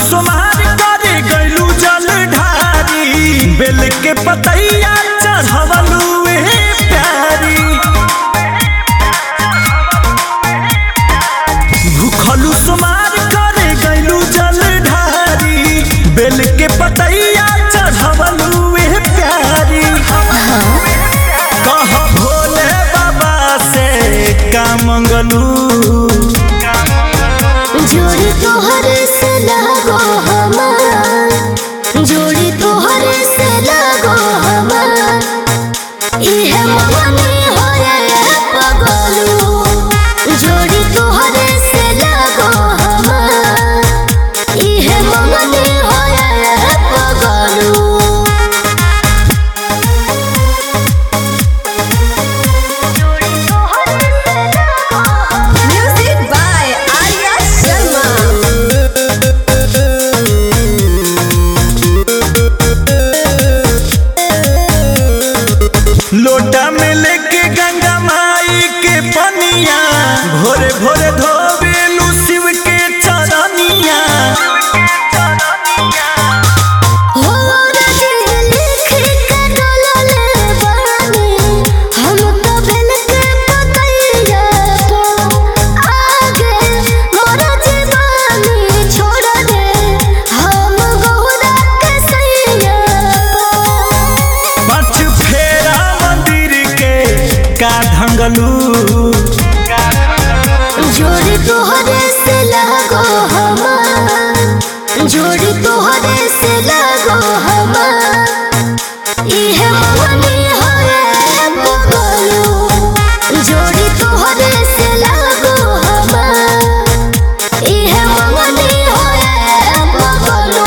सोमार करे गइलू जल ढारी बेल के पतैया चढ़वलू ए प्यारी भूखलू सोमार करे गइलू जल ढारी बेल के पतैया चढ़वलू ए प्यारी कह भोले बाबा से का मंगलू जोड़ी तोहर से लगो हमार जोड़ी तोहर से लगो हमार इहे मगनी होए पगलू जोड़ी तोहर से लगो हमार इहे मगनी होए पगलू Music by Arya Sharma. लोटा में लेके गंगा माई के पनिया भोरे भोरे धोबेलू शिव के चरनिया हो रजी लिख के डोलले बानी हम तो बेल के पतैया तो आगे मोर जीवानी छोड़ दे हम गौरा के सैया पाँच फेरा मंदिर के का ढंगलू जोड़ी तोहरे से लगो हमार जोड़ी तोहरे से लगो हमार इहे मगनी होए पगलू जोड़ी तोहरे से लगो हमार इहे मगनी होए पगलू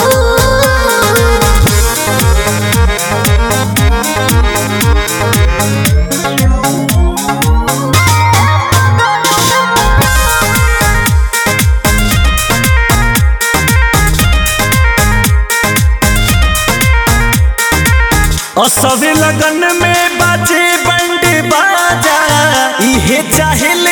असवे लगन में बाजे बंड बाजा इहे चाहे